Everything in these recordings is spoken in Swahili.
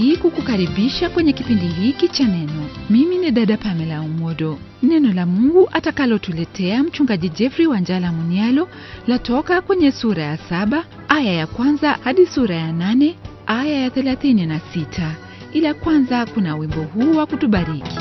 hii kukukaribisha kwenye kipindi hiki cha neno mimi ni dada pamela umodo neno la mungu atakalotuletea mchungaji jeffrey wanjala munialo latoka kwenye sura ya saba aya ya kwanza hadi sura ya nane aya ya thelathini na sita ila kwanza kuna wimbo huu wa kutubariki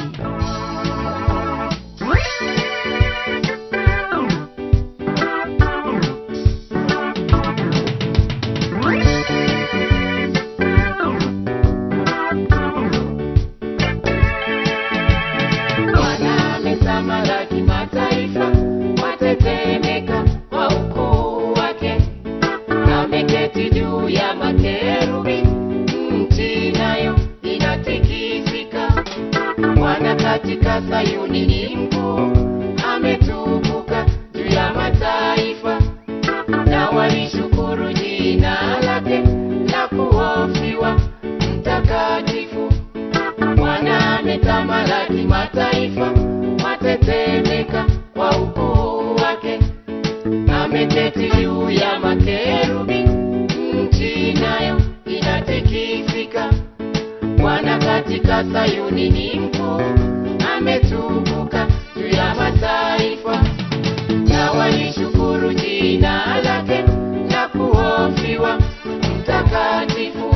Bwana ametamalaki mataifa, watetemeka kwa ukuu wake. Ameketi juu ya makerubi, nchi nayo inatikisika. Bwana katika Sayuni ni mkuu, ametukuka juu ya mataifa. Na walishukuru jina lake la kuhofiwa, mtakatifu. Bwana ametamalaki mataifa, watetemeka kwa ukuu wake. Ameketi juu ya makerubi, nchi nayo inatikisika. Bwana katika Sayuni ni mkuu, ametukuka juu ya mataifa. Na walishukuru jina lake la kuhofiwa, mtakatifu.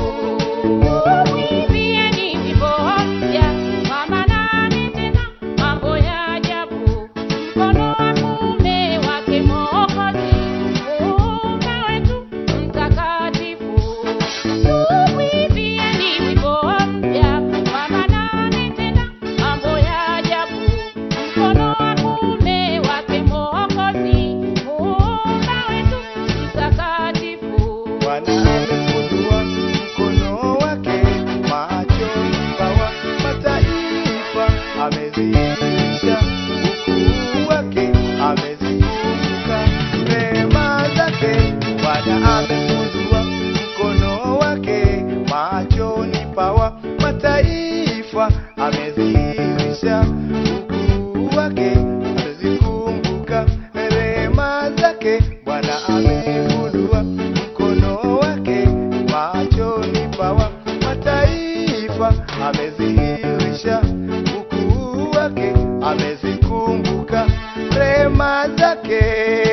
Mwimbieni wimbo mpya, kwa maana ametenda mambo ya ajabu. Mkono wa kuume wake Mwokozi, Muumba wetu mtakatifu. Mwimbieni wimbo mpya, kwa maana ametenda mambo ya ajabu. Mkono wa kuume wake Mwokozi, Muumba wetu mtakatifu. Bwana amefungua mkono wake, macho pawa mataifa, amezidisha ukuu wake, amezikumbuka rehema zake. Bwana amefungua mkono wake, machoni pawa mataifa, amezidisha ukuu wake, amezikumbuka rehema zake. Bwana amefungua mkono wake machoni pawa mataifa, amedhihirisha ukuu wake, amezikumbuka rehema zake.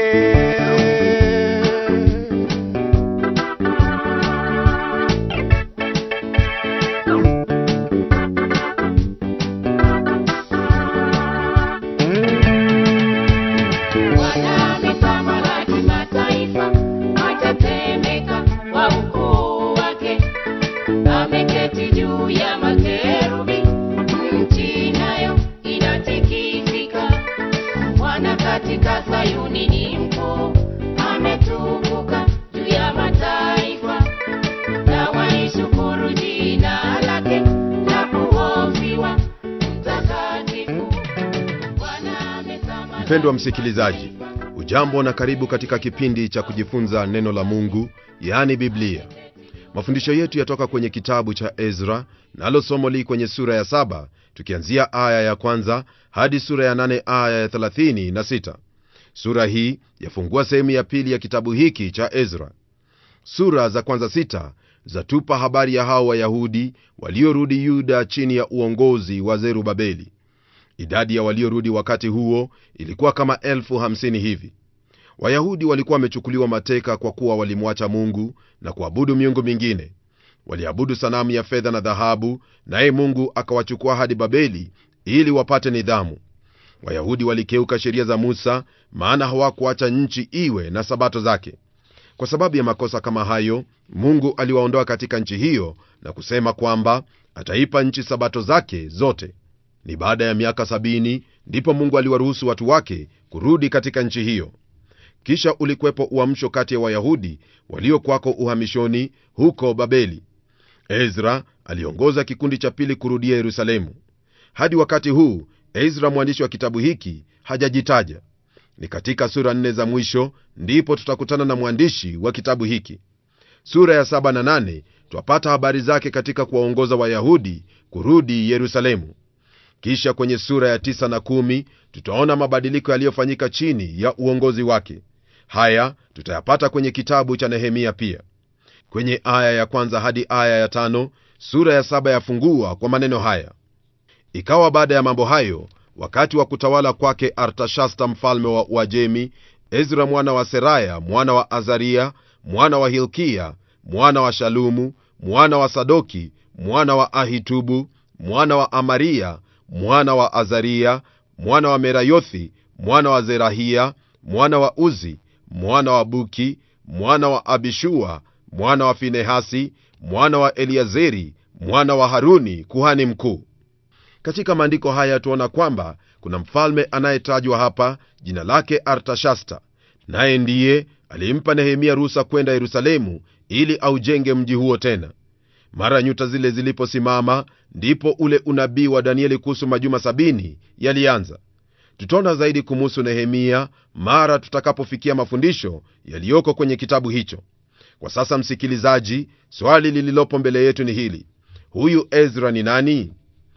Bwana ametamalaki mataifa, watetemeka kwa ukuu wake. Ameketi juu ya makerubi, nchi nayo inatikisika. Bwana katika Sayuni ni mkuu, ametukuka juu ya mataifa. Na waishukuru jina lake la kuhofiwa, mtakatifu. Bwana ametamalaki mpendwa msikilizaji ujambo na karibu katika kipindi cha kujifunza neno la mungu yaani biblia mafundisho yetu yatoka kwenye kitabu cha ezra nalo somo li kwenye sura ya saba tukianzia aya ya kwanza hadi sura ya nane aya ya thelathini na sita sura hii yafungua sehemu ya pili ya kitabu hiki cha ezra sura za kwanza sita zatupa habari ya hao wayahudi waliorudi yuda chini ya uongozi wa zerubabeli idadi ya waliorudi wakati huo ilikuwa kama elfu hamsini hivi wayahudi walikuwa wamechukuliwa mateka kwa kuwa walimwacha mungu na kuabudu miungu mingine waliabudu sanamu ya fedha na dhahabu naye mungu akawachukua hadi babeli ili wapate nidhamu wayahudi walikeuka sheria za musa maana hawakuacha nchi iwe na sabato zake kwa sababu ya makosa kama hayo mungu aliwaondoa katika nchi hiyo na kusema kwamba ataipa nchi sabato zake zote ni baada ya miaka sabini ndipo mungu aliwaruhusu watu wake kurudi katika nchi hiyo kisha ulikwepo uamsho kati ya wayahudi waliokwako uhamishoni huko babeli ezra aliongoza kikundi cha pili kurudia yerusalemu hadi wakati huu ezra mwandishi wa kitabu hiki hajajitaja ni katika sura nne za mwisho ndipo tutakutana na mwandishi wa kitabu hiki sura ya saba na nane twapata habari zake katika kuwaongoza wayahudi kurudi yerusalemu kisha kwenye sura ya tisa na kumi tutaona mabadiliko yaliyofanyika chini ya uongozi wake haya tutayapata kwenye kitabu cha nehemia pia kwenye aya ya kwanza hadi aya ya tano sura ya saba yafungua kwa maneno haya ikawa baada ya mambo hayo wakati wa kutawala kwake artashasta mfalme wa uajemi ezra mwana wa seraya mwana wa azaria mwana wa hilkia mwana wa shalumu mwana wa sadoki mwana wa ahitubu mwana wa amaria mwana wa azaria mwana wa merayothi mwana wa zerahia mwana wa uzi mwana wa buki mwana wa abishua mwana wa finehasi mwana wa eliazeri mwana wa haruni kuhani mkuu katika maandiko haya tuona kwamba kuna mfalme anayetajwa hapa jina lake artashasta naye ndiye alimpa nehemia ruhusa kwenda yerusalemu ili aujenge mji huo tena mara nyuta zile ziliposimama ndipo ule unabii wa danieli kuhusu majuma sabini yalianza tutaona zaidi kumuhusu nehemia mara tutakapofikia mafundisho yaliyoko kwenye kitabu hicho kwa sasa msikilizaji swali lililopo mbele yetu ni hili huyu ezra ni nani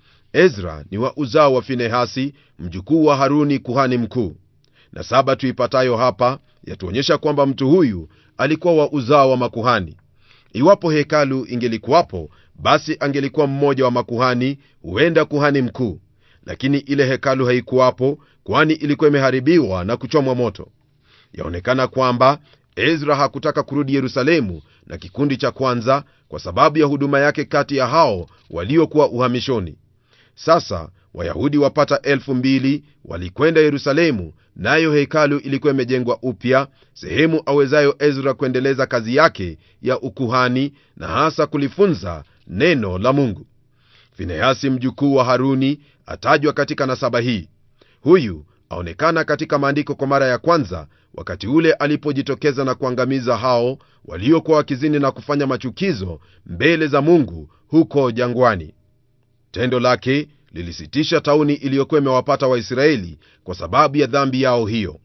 ezra ni wa uzao wa finehasi mjukuu wa haruni kuhani mkuu na saba tuipatayo hapa yatuonyesha kwamba mtu huyu alikuwa wa uzao wa makuhani iwapo hekalu ingelikuwapo basi angelikuwa mmoja wa makuhani huenda kuhani mkuu lakini ile hekalu haikuwapo kwani ilikuwa imeharibiwa na kuchomwa moto yaonekana kwamba ezra hakutaka kurudi yerusalemu na kikundi cha kwanza kwa sababu ya huduma yake kati ya hao waliokuwa uhamishoni sasa wayahudi wapata elfu mbili walikwenda yerusalemu nayo hekalu ilikuwa imejengwa upya sehemu awezayo ezra kuendeleza kazi yake ya ukuhani na hasa kulifunza neno la mungu finehasi mjukuu wa haruni atajwa katika nasaba hii huyu aonekana katika maandiko kwa mara ya kwanza wakati ule alipojitokeza na kuangamiza hao waliokuwa wakizini na kufanya machukizo mbele za mungu huko jangwani tendo lake lilisitisha tauni iliyokuwa imewapata waisraeli kwa sababu ya dhambi yao hiyo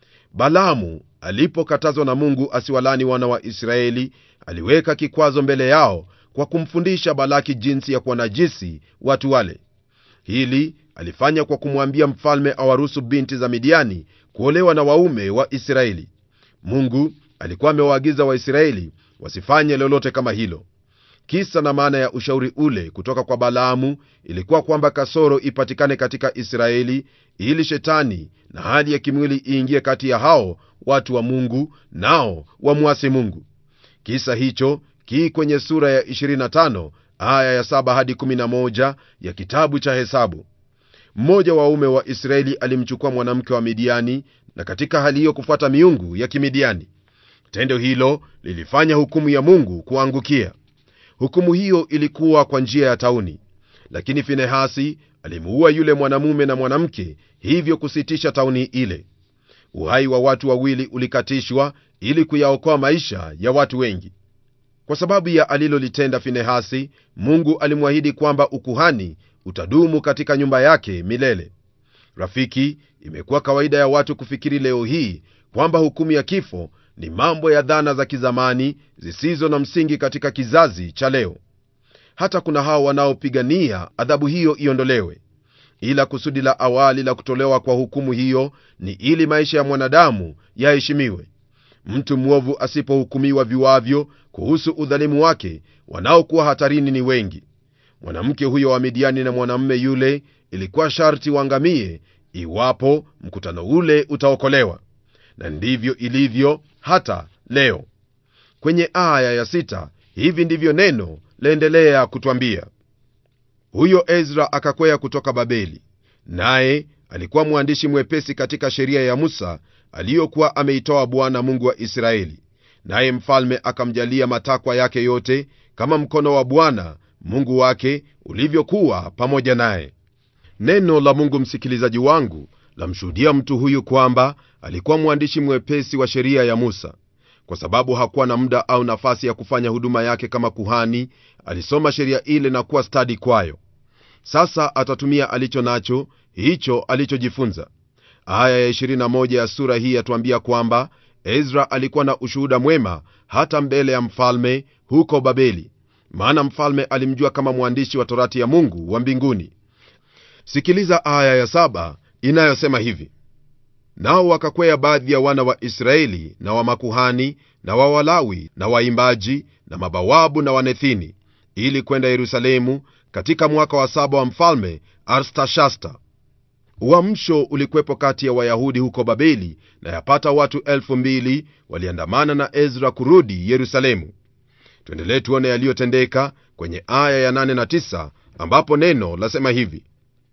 balaamu alipokatazwa na mungu asiwalani wana wa israeli aliweka kikwazo mbele yao kwa kumfundisha balaki jinsi ya kuwanajisi watu wale hili alifanya kwa kumwambia mfalme awaruhusu binti za midiani kuolewa na waume wa israeli mungu alikuwa amewaagiza waisraeli wasifanye lolote kama hilo kisa na maana ya ushauri ule kutoka kwa balaamu ilikuwa kwamba kasoro ipatikane katika israeli ili shetani na hali ya kimwili iingie kati ya hao watu wa mungu nao wamwasi mungu kisa hicho kii kwenye sura ya 25 aya ya 7 hadi 11 ya kitabu cha hesabu mmoja wa waume wa israeli alimchukua mwanamke wa midiani na katika hali hiyo kufuata miungu ya kimidiani tendo hilo lilifanya hukumu ya mungu kuangukia hukumu hiyo ilikuwa kwa njia ya tauni lakini finehasi alimuua yule mwanamume na mwanamke hivyo kusitisha tauni ile uhai wa watu wawili ulikatishwa ili kuyaokoa maisha ya watu wengi kwa sababu ya alilolitenda finehasi mungu alimwahidi kwamba ukuhani utadumu katika nyumba yake milele rafiki imekuwa kawaida ya watu kufikiri leo hii kwamba hukumu ya kifo ni mambo ya dhana za kizamani zisizo na msingi katika kizazi cha leo hata kuna hao wanaopigania adhabu hiyo iondolewe ila kusudi la awali la kutolewa kwa hukumu hiyo ni ili maisha ya mwanadamu yaheshimiwe mtu mwovu asipohukumiwa viwavyo kuhusu udhalimu wake wanaokuwa hatarini ni wengi mwanamke huyo wa midiani na mwanamume yule ilikuwa sharti waangamie iwapo mkutano ule utaokolewa na ndivyo ilivyo hata leo kwenye aya ya sita hivi ndivyo neno laendelea kutwambia huyo ezra akakwea kutoka babeli naye alikuwa mwandishi mwepesi katika sheria ya musa aliyokuwa ameitoa bwana mungu wa israeli naye mfalme akamjalia matakwa yake yote kama mkono wa bwana mungu wake ulivyokuwa pamoja naye neno la mungu msikilizaji wangu lamshuhudia mtu huyu kwamba alikuwa mwandishi mwepesi wa sheria ya musa kwa sababu hakuwa na muda au nafasi ya kufanya huduma yake kama kuhani alisoma sheria ile na kuwa stadi kwayo sasa atatumia alicho nacho hicho alichojifunza aya ya 21 ya sura hii yatuambia kwamba ezra alikuwa na ushuhuda mwema hata mbele ya mfalme huko babeli maana mfalme alimjua kama mwandishi wa torati ya mungu wa mbinguni sikiliza aya ya saba inayosema hivi nao wakakwea baadhi ya wana wa israeli na wa makuhani na wa walawi na waimbaji na mabawabu na wanethini ili kwenda yerusalemu katika mwaka wa saba wa mfalme arstashasta uamsho ulikwepo kati ya wayahudi huko babeli na yapata watu elfu mbili waliandamana na ezra kurudi yerusalemu tuendelee tuone yaliyotendeka kwenye aya ya 8 na 9 ambapo neno lasema hivi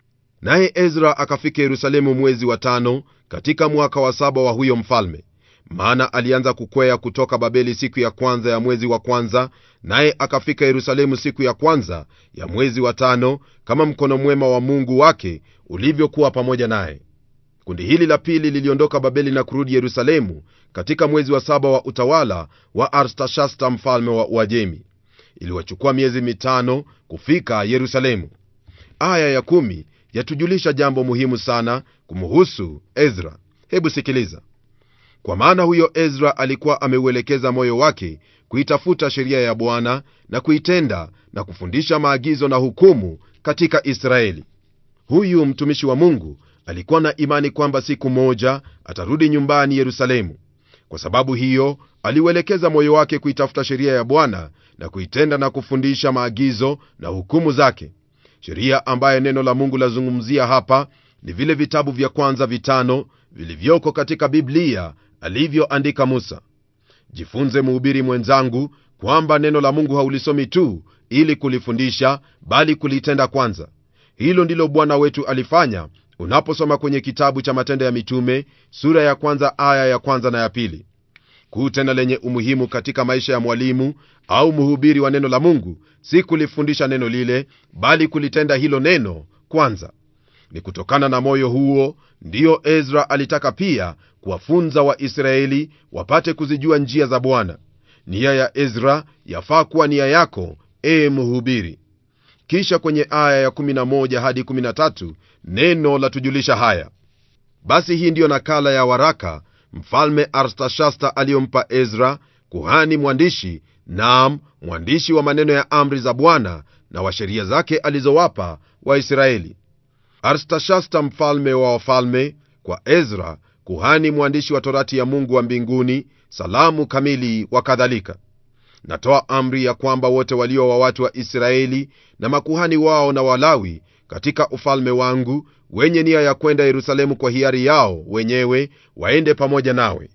naye ezra akafika yerusalemu mwezi wa tano katika mwaka wa saba wa huyo mfalme maana alianza kukwea kutoka babeli siku ya kwanza ya mwezi wa kwanza naye akafika yerusalemu siku ya kwanza ya mwezi wa tano kama mkono mwema wa mungu wake ulivyokuwa pamoja naye kundi hili la pili liliondoka babeli na kurudi yerusalemu katika mwezi wa saba wa utawala wa arstashasta mfalme wa uajemi iliwachukua miezi mitano kufika yerusalemu aya ya kumi yatujulisha jambo muhimu sana kumuhusu ezra hebu sikiliza kwa maana huyo ezra alikuwa ameuelekeza moyo wake kuitafuta sheria ya bwana na kuitenda na kufundisha maagizo na hukumu katika israeli huyu mtumishi wa mungu alikuwa na imani kwamba siku moja atarudi nyumbani yerusalemu kwa sababu hiyo aliuelekeza moyo wake kuitafuta sheria ya bwana na kuitenda na kufundisha maagizo na hukumu zake sheria ambayo neno la mungu lazungumzia hapa ni vile vitabu vya kwanza vitano vilivyoko katika biblia alivyoandika musa jifunze mhubiri mwenzangu kwamba neno la mungu haulisomi tu ili kulifundisha bali kulitenda kwanza hilo ndilo bwana wetu alifanya unaposoma kwenye kitabu cha matendo ya mitume sura ya kwanza aya ya kwanza na ya pili kuu tena lenye umuhimu katika maisha ya mwalimu au mhubiri wa neno la mungu si kulifundisha neno lile bali kulitenda hilo neno kwanza ni kutokana na moyo huo ndiyo ezra alitaka pia kuwafunza waisraeli wapate kuzijua njia za bwana nia ya ezra yafaa kuwa nia yako ee mhubiri kisha kwenye aya ya 11 hadi 13 neno latujulisha haya basi hii ndiyo nakala ya waraka mfalme arstashasta aliyompa ezra kuhani mwandishi naam mwandishi wa maneno ya amri za bwana na wa sheria zake alizowapa waisraeli arstashasta mfalme wa wafalme kwa ezra kuhani mwandishi wa torati ya mungu wa mbinguni salamu kamili wa kadhalika natoa amri ya kwamba wote walio wa watu wa israeli na makuhani wao na walawi katika ufalme wangu wenye nia ya kwenda yerusalemu kwa hiari yao wenyewe waende pamoja nawe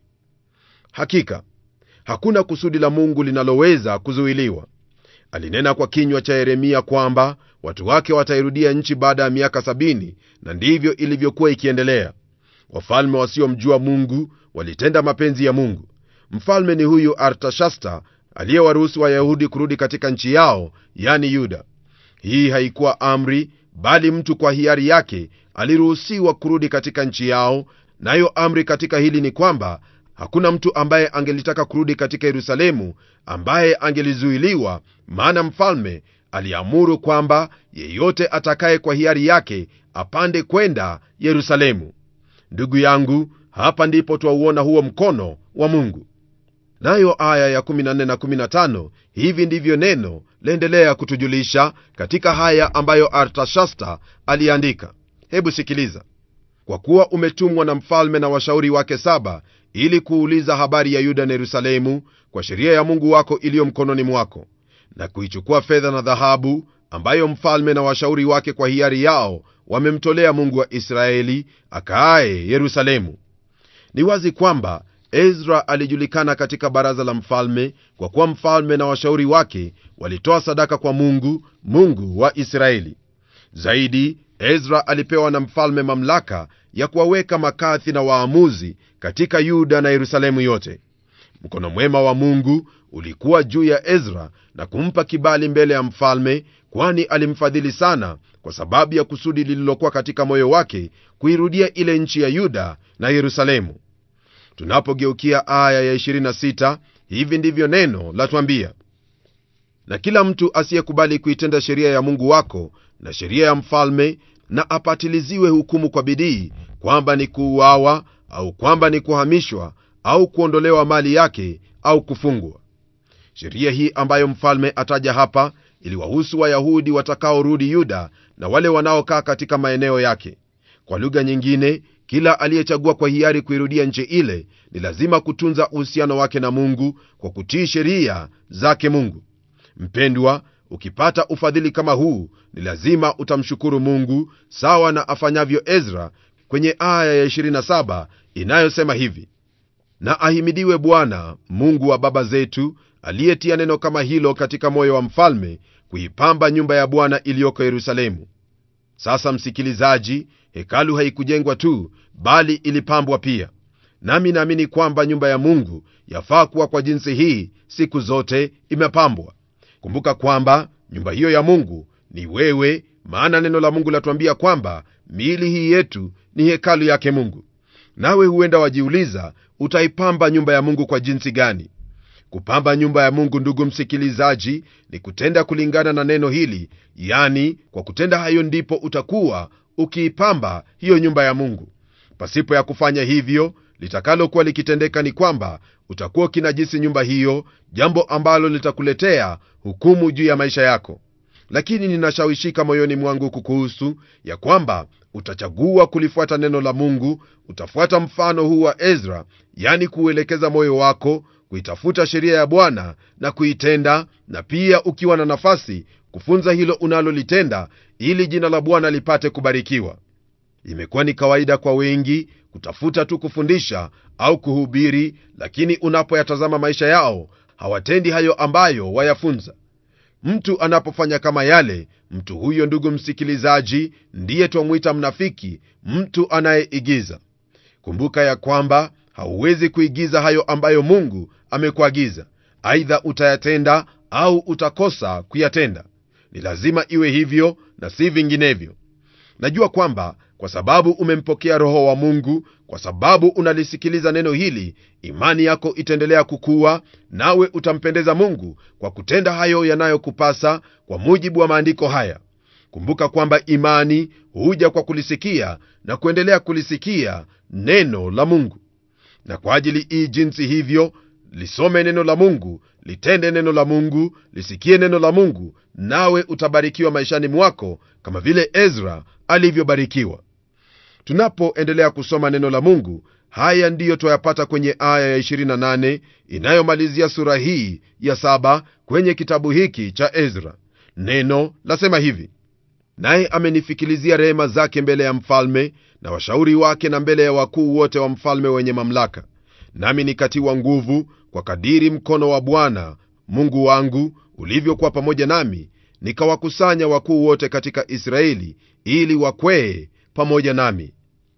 hakika hakuna kusudi la mungu linaloweza kuzuiliwa alinena kwa kinywa cha yeremia kwamba watu wake watairudia nchi baada ya miaka sabini na ndivyo ilivyokuwa ikiendelea wafalme wasiomjua mungu walitenda mapenzi ya mungu mfalme ni huyu artashasta aliyewaruhusu wayahudi kurudi katika nchi yao yani yuda hii haikuwa amri bali mtu kwa hiari yake aliruhusiwa kurudi katika nchi yao nayo amri katika hili ni kwamba hakuna mtu ambaye angelitaka kurudi katika yerusalemu ambaye angelizuiliwa maana mfalme aliamuru kwamba yeyote atakaye kwa hiari yake apande kwenda yerusalemu ndugu yangu hapa ndipo twauona huo mkono wa mungu nayo aya ya 14 na 15 hivi ndivyo neno laendelea kutujulisha katika haya ambayo artashasta aliandika hebu sikiliza kwa kuwa umetumwa na mfalme na washauri wake saba ili kuuliza habari ya yuda na yerusalemu kwa sheria ya mungu wako iliyo mkononi mwako na kuichukua fedha na dhahabu ambayo mfalme na washauri wake kwa hiari yao wamemtolea mungu wa israeli akaaye yerusalemu ni wazi kwamba ezra alijulikana katika baraza la mfalme kwa kuwa mfalme na washauri wake walitoa sadaka kwa mungu mungu wa israeli zaidi ezra alipewa na mfalme mamlaka ya kuwaweka makathi na waamuzi katika yuda na yerusalemu yote mkono mwema wa mungu ulikuwa juu ya ezra na kumpa kibali mbele ya mfalme kwani alimfadhili sana kwa sababu ya kusudi lililokuwa katika moyo wake kuirudia ile nchi ya yuda na yerusalemu tunapogeukia aya ya 26 hivi ndivyo neno latwambia na kila mtu asiyekubali kuitenda sheria ya mungu wako na sheria ya mfalme na apatiliziwe hukumu kwa bidii kwamba ni kuuawa au kwamba ni kuhamishwa au kuondolewa mali yake au kufungwa sheria hii ambayo mfalme ataja hapa iliwahusu wayahudi watakaorudi yuda na wale wanaokaa katika maeneo yake kwa lugha nyingine kila aliyechagua kwa hiari kuirudia nchi ile ni lazima kutunza uhusiano wake na mungu kwa kutii sheria zake mungu mpendwa ukipata ufadhili kama huu ni lazima utamshukuru mungu sawa na afanyavyo ezra kwenye aya ya 27 inayosema hivi na ahimidiwe bwana mungu wa baba zetu aliyetia neno kama hilo katika moyo wa mfalme kuipamba nyumba ya bwana iliyoko yerusalemu sasa msikilizaji hekalu haikujengwa tu bali ilipambwa pia nami naamini kwamba nyumba ya mungu yafaa kuwa kwa jinsi hii siku zote imepambwa kumbuka kwamba nyumba hiyo ya mungu ni wewe maana neno la mungu latuambia kwamba miili hii yetu ni hekalu yake mungu nawe huenda wajiuliza utaipamba nyumba ya mungu kwa jinsi gani kupamba nyumba ya mungu ndugu msikilizaji ni kutenda kulingana na neno hili yani kwa kutenda hayo ndipo utakuwa ukiipamba hiyo nyumba ya mungu pasipo ya kufanya hivyo litakalokuwa likitendeka ni kwamba utakuwa ukinajisi nyumba hiyo jambo ambalo litakuletea hukumu juu ya maisha yako lakini ninashawishika moyoni mwangu kukuhusu ya kwamba utachagua kulifuata neno la mungu utafuata mfano huu wa ezra yani kuuelekeza moyo wako kuitafuta sheria ya bwana na kuitenda na pia ukiwa na nafasi kufunza hilo unalolitenda ili jina la bwana lipate kubarikiwa imekuwa ni kawaida kwa wengi kutafuta tu kufundisha au kuhubiri lakini unapoyatazama maisha yao hawatendi hayo ambayo wayafunza mtu anapofanya kama yale mtu huyo ndugu msikilizaji ndiye twamwita mnafiki mtu anayeigiza kumbuka ya kwamba hauwezi kuigiza hayo ambayo mungu amekuagiza aidha utayatenda au utakosa kuyatenda ni lazima iwe hivyo na si vinginevyo najua kwamba kwa sababu umempokea roho wa mungu kwa sababu unalisikiliza neno hili imani yako itaendelea kukua nawe utampendeza mungu kwa kutenda hayo yanayokupasa kwa mujibu wa maandiko haya kumbuka kwamba imani huja kwa kulisikia na kuendelea kulisikia neno la mungu na kwa ajili hii jinsi hivyo lisome neno la mungu litende neno la mungu lisikie neno la mungu nawe utabarikiwa maishani mwako kama vile ezra alivyobarikiwa tunapoendelea kusoma neno la mungu haya ndiyo twayapata kwenye aya ya 28 inayomalizia sura hii ya saba kwenye kitabu hiki cha ezra neno lasema hivi naye amenifikilizia rehema zake mbele ya mfalme na washauri wake na mbele ya wakuu wote wa mfalme wenye mamlaka nami nikatiwa nguvu kwa kadiri mkono wa bwana mungu wangu ulivyokuwa pamoja nami nikawakusanya wakuu wote katika israeli ili wakwee pamoja nami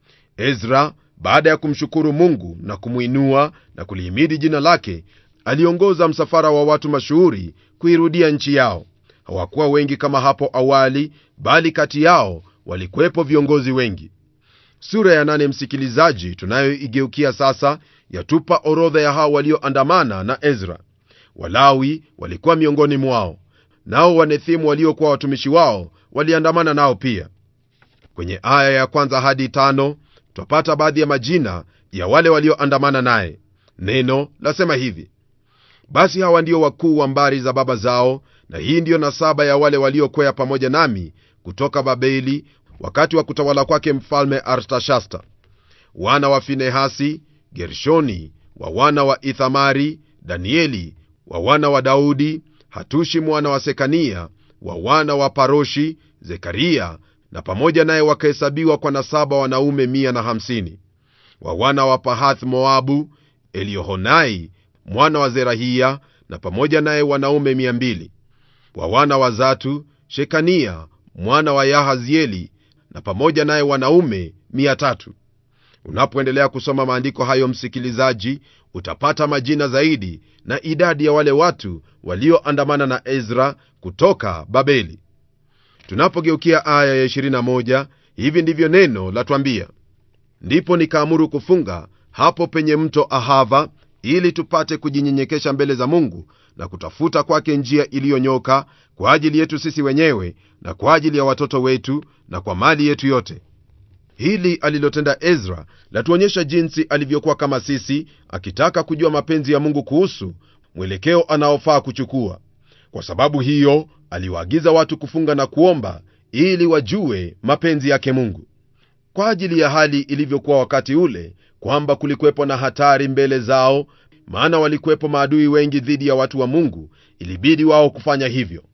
ezra baada ya kumshukuru mungu na kumwinua na kulihimidi jina lake aliongoza msafara wa watu mashuhuri kuirudia nchi yao hawakuwa wengi kama hapo awali bali kati yao walikuwepo viongozi wengi sura ya nane msikilizaji tunayoigeukia sasa yatupa orodha ya hao walioandamana na ezra walawi walikuwa miongoni mwao nao wanethimu waliokuwa watumishi wao waliandamana nao pia kwenye aya ya kwanza hadi tano twapata baadhi ya majina ya wale walioandamana naye neno lasema hivi basi hawa ndio wakuu wa mbari za baba zao na hii ndiyo nasaba ya wale waliokwea pamoja nami kutoka babeli wakati wa kutawala kwake mfalme artashasta wana wa finehasi gershoni wa wana wa ithamari danieli wa wana wa daudi hatushi mwana wa sekania wa wana wa paroshi zekaria na pamoja naye wakahesabiwa kwa nasaba wanaume 150 wa wana wa pahath moabu eliohonai mwana wa zerahia na pamoja naye wanaume 200 wa wana wa zatu shekania mwana wa yahazieli na pamoja naye wanaume 300 unapoendelea kusoma maandiko hayo msikilizaji utapata majina zaidi na idadi ya wale watu walioandamana na ezra kutoka babeli tunapogeukia aya ya 21 hivi ndivyo neno latwambia ndipo nikaamuru kufunga hapo penye mto ahava ili tupate kujinyenyekesha mbele za mungu na kutafuta kwake njia iliyonyoka kwa ajili yetu sisi wenyewe na kwa ajili ya watoto wetu na kwa mali yetu yote hili alilotenda ezra latuonyesha jinsi alivyokuwa kama sisi akitaka kujua mapenzi ya mungu kuhusu mwelekeo anaofaa kuchukua kwa sababu hiyo aliwaagiza watu kufunga na kuomba ili wajue mapenzi yake mungu kwa ajili ya hali ilivyokuwa wakati ule kwamba kulikuwepo na hatari mbele zao maana walikuwepo maadui wengi dhidi ya watu wa mungu ilibidi wao kufanya hivyo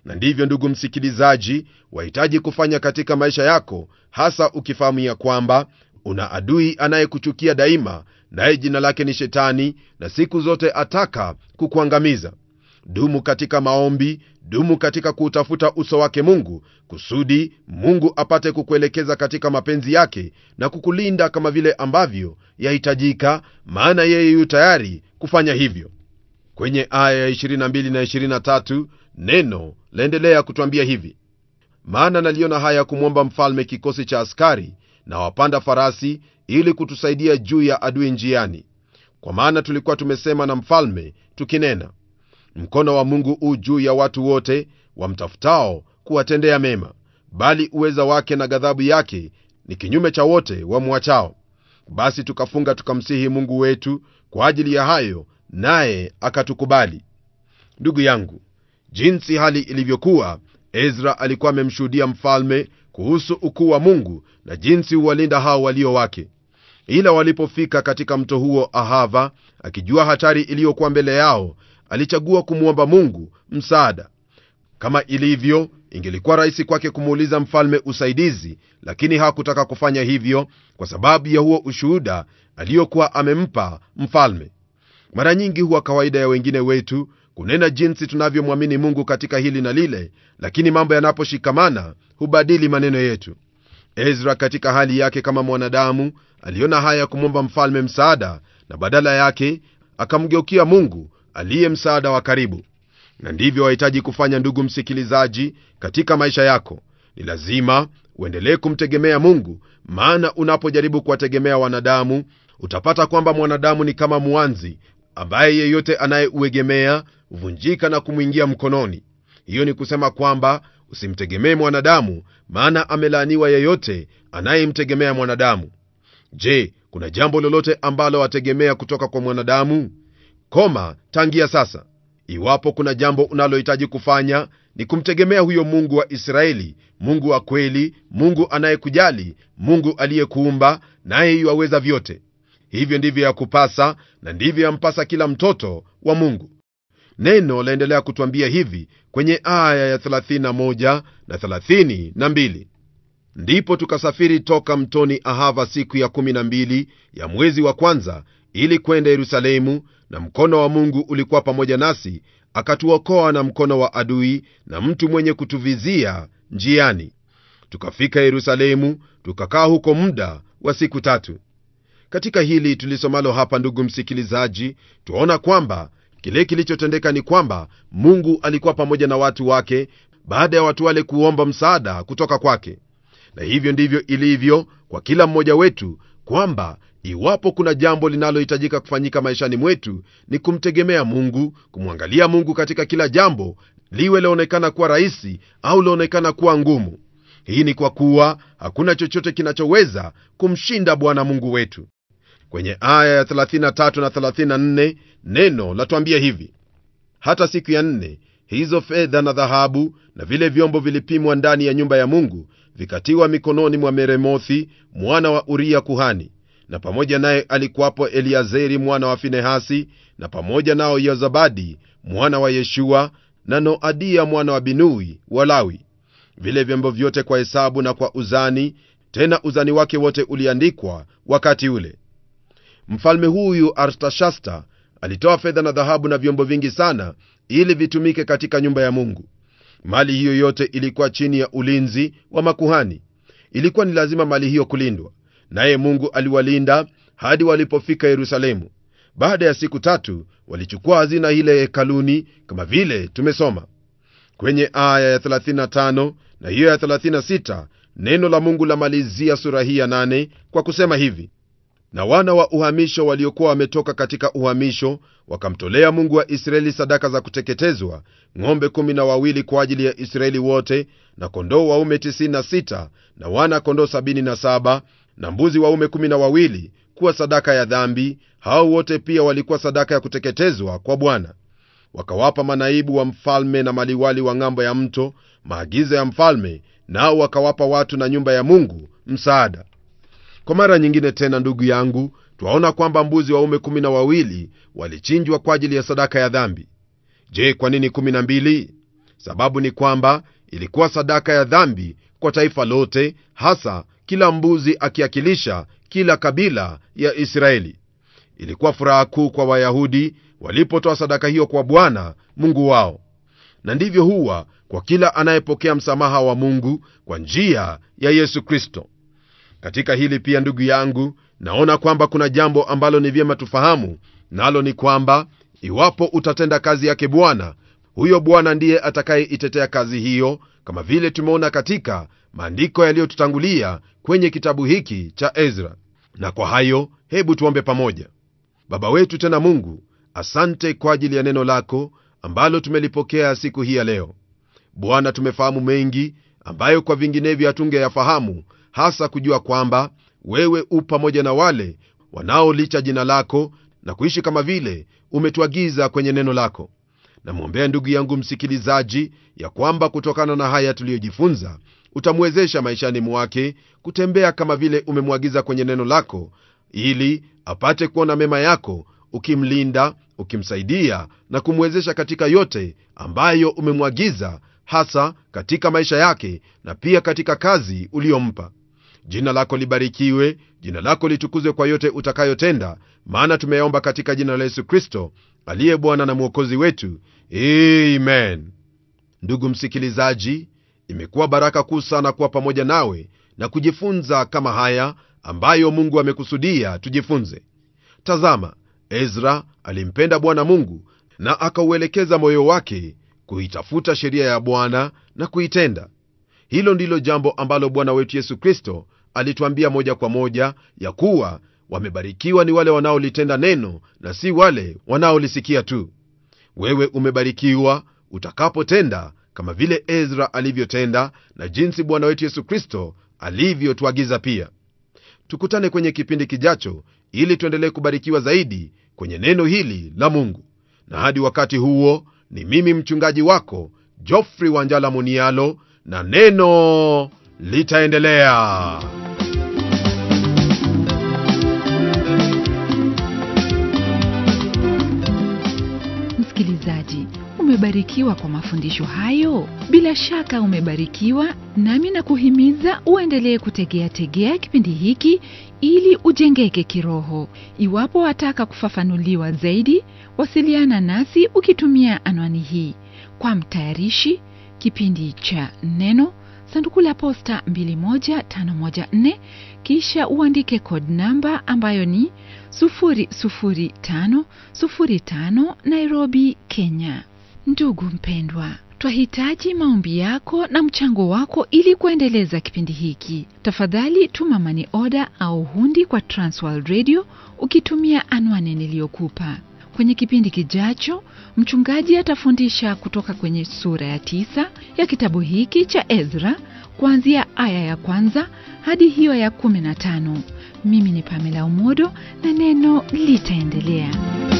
na ndivyo ndugu msikilizaji wahitaji kufanya katika maisha yako hasa ukifahamu ya kwamba una adui anayekuchukia daima naye jina lake ni shetani na siku zote ataka kukuangamiza dumu katika maombi dumu katika kuutafuta uso wake mungu kusudi mungu apate kukuelekeza katika mapenzi yake na kukulinda kama vile ambavyo yahitajika maana yeye yu tayari kufanya hivyo kwenye aya ya 22 na 23 neno laendelea kutwambia hivi maana naliona haya kumwomba mfalme kikosi cha askari na wapanda farasi ili kutusaidia juu ya adui njiani kwa maana tulikuwa tumesema na mfalme tukinena mkono wa mungu u juu ya watu wote wamtafutao kuwatendea mema bali uweza wake na ghadhabu yake ni kinyume cha wote wamwachao basi tukafunga tukamsihi mungu wetu kwa ajili ya hayo naye akatukubali ndugu yangu jinsi hali ilivyokuwa ezra alikuwa amemshuhudia mfalme kuhusu ukuu wa mungu na jinsi huwalinda hao walio wake ila walipofika katika mto huo ahava akijua hatari iliyokuwa mbele yao alichagua kumwomba mungu msaada kama ilivyo ingelikuwa rahisi kwake kumuuliza mfalme usaidizi lakini hakutaka kufanya hivyo kwa sababu ya huo ushuhuda aliyokuwa amempa mfalme mara nyingi huwa kawaida ya wengine wetu kunena jinsi tunavyomwamini mungu katika hili na lile lakini mambo yanaposhikamana hubadili maneno yetu ezra katika hali yake kama mwanadamu aliona haya ya kumwomba mfalme msaada na badala yake akamgeukia mungu aliye msaada wa karibu na ndivyo wahitaji kufanya ndugu msikilizaji katika maisha yako ni lazima uendelee kumtegemea mungu maana unapojaribu kuwategemea wanadamu utapata kwamba mwanadamu ni kama mwanzi ambaye yeyote anayeuegemea huvunjika na kumwingia mkononi hiyo ni kusema kwamba usimtegemee mwanadamu maana amelaaniwa yeyote anayemtegemea mwanadamu je kuna jambo lolote ambalo wategemea kutoka kwa mwanadamu koma tangia sasa iwapo kuna jambo unalohitaji kufanya ni kumtegemea huyo mungu wa israeli mungu wa kweli mungu anayekujali mungu aliyekuumba naye yuwaweza vyote hivyo ndivyo ya kupasa na ndivyo yampasa kila mtoto wa mungu neno laendelea kutwambia hivi kwenye aya ya 31 na 32 ndipo tukasafiri toka mtoni ahava siku ya 12 ya mwezi wa kwanza ili kwenda yerusalemu na mkono wa mungu ulikuwa pamoja nasi akatuokoa na mkono wa adui na mtu mwenye kutuvizia njiani tukafika yerusalemu tukakaa huko muda wa siku tatu katika hili tulisomalo hapa ndugu msikilizaji twaona kwamba kile kilichotendeka ni kwamba mungu alikuwa pamoja na watu wake baada ya watu wale kuomba msaada kutoka kwake na hivyo ndivyo ilivyo kwa kila mmoja wetu kwamba iwapo kuna jambo linalohitajika kufanyika maishani mwetu ni kumtegemea mungu kumwangalia mungu katika kila jambo liwe laonekana kuwa rahisi au laonekana kuwa ngumu hii ni kwa kuwa hakuna chochote kinachoweza kumshinda bwana mungu wetu kwenye aya ya 33 na 34 neno latwambia hivi hata siku ya nne hizo fedha na dhahabu na vile vyombo vilipimwa ndani ya nyumba ya mungu vikatiwa mikononi mwa meremothi mwana wa uria kuhani na pamoja naye alikuwapo eliazeri mwana wa finehasi na pamoja nao yozabadi mwana wa yeshua na noadia mwana wa binui walawi vile vyombo vyote kwa hesabu na kwa uzani tena uzani wake wote uliandikwa wakati ule mfalme huyu artashasta alitoa fedha na dhahabu na vyombo vingi sana ili vitumike katika nyumba ya mungu mali hiyo yote ilikuwa chini ya ulinzi wa makuhani ilikuwa ni lazima mali hiyo kulindwa naye mungu aliwalinda hadi walipofika yerusalemu baada ya siku tatu walichukua hazina ile hekaluni kama vile tumesoma kwenye aya ya 35 na hiyo ya 36 neno la mungu lamalizia sura hii ya 8 kwa kusema hivi na wana wa uhamisho waliokuwa wametoka katika uhamisho wakamtolea mungu wa israeli sadaka za kuteketezwa ng'ombe kumi na wawili kwa ajili ya israeli wote na kondoo waume 96 na wana kondoo 77 na mbuzi waume kumi na wawili kuwa sadaka ya dhambi hao wote pia walikuwa sadaka ya kuteketezwa kwa bwana wakawapa manaibu wa mfalme na maliwali wa ng'ambo ya mto maagizo ya mfalme nao wakawapa watu na nyumba ya mungu msaada kwa mara nyingine tena ndugu yangu twaona kwamba mbuzi waume kumi na wawili walichinjwa kwa ajili ya sadaka ya dhambi je kwa nini kumi na mbili sababu ni kwamba ilikuwa sadaka ya dhambi kwa taifa lote hasa kila mbuzi akiakilisha kila kabila ya israeli ilikuwa furaha kuu kwa wayahudi walipotoa sadaka hiyo kwa bwana mungu wao na ndivyo huwa kwa kila anayepokea msamaha wa mungu kwa njia ya yesu kristo katika hili pia ndugu yangu naona kwamba kuna jambo ambalo ni vyema tufahamu nalo ni kwamba iwapo utatenda kazi yake bwana huyo bwana ndiye atakayeitetea kazi hiyo kama vile tumeona katika maandiko yaliyotutangulia kwenye kitabu hiki cha ezra na kwa hayo hebu tuombe pamoja baba wetu tena mungu asante kwa ajili ya neno lako ambalo tumelipokea siku hii ya leo bwana tumefahamu mengi ambayo kwa vinginevyo hatungeyafahamu hasa kujua kwamba wewe u pamoja na wale wanaolicha jina lako na kuishi kama vile umetuagiza kwenye neno lako namwombea ndugu yangu msikilizaji ya kwamba kutokana na haya tuliyojifunza utamwezesha maishani mwake kutembea kama vile umemwagiza kwenye neno lako ili apate kuona mema yako ukimlinda ukimsaidia na kumwezesha katika yote ambayo umemwagiza hasa katika maisha yake na pia katika kazi uliyompa jina lako libarikiwe jina lako litukuzwe kwa yote utakayotenda maana tumeyaomba katika jina la yesu kristo aliye bwana na mwokozi wetu amen ndugu msikilizaji imekuwa baraka kuu sana kuwa pamoja nawe na kujifunza kama haya ambayo mungu amekusudia tujifunze tazama ezra alimpenda bwana mungu na akauelekeza moyo wake kuitafuta sheria ya bwana na kuitenda hilo ndilo jambo ambalo bwana wetu yesu kristo alituambia moja kwa moja ya kuwa wamebarikiwa ni wale wanaolitenda neno na si wale wanaolisikia tu wewe umebarikiwa utakapotenda kama vile ezra alivyotenda na jinsi bwana wetu yesu kristo alivyotuagiza pia tukutane kwenye kipindi kijacho ili tuendelee kubarikiwa zaidi kwenye neno hili la mungu na hadi wakati huo ni mimi mchungaji wako jofrey wanjala munialo na neno litaendelea msikilizaji umebarikiwa kwa mafundisho hayo bila shaka umebarikiwa nami na kuhimiza uendelee kutegea tegea kipindi hiki ili ujengeke kiroho iwapo wataka kufafanuliwa zaidi wasiliana nasi ukitumia anwani hii kwa mtayarishi kipindi cha neno sanduku la posta 21514 kisha uandike code namba ambayo ni 00505 nairobi kenya ndugu mpendwa twahitaji maombi yako na mchango wako ili kuendeleza kipindi hiki tafadhali tuma mani oda au hundi kwa transworld radio ukitumia anwani niliyokupa kwenye kipindi kijacho mchungaji atafundisha kutoka kwenye sura ya tisa ya kitabu hiki cha ezra kuanzia aya ya kwanza hadi hiyo ya kumi na tano mimi ni pamela umodo na neno litaendelea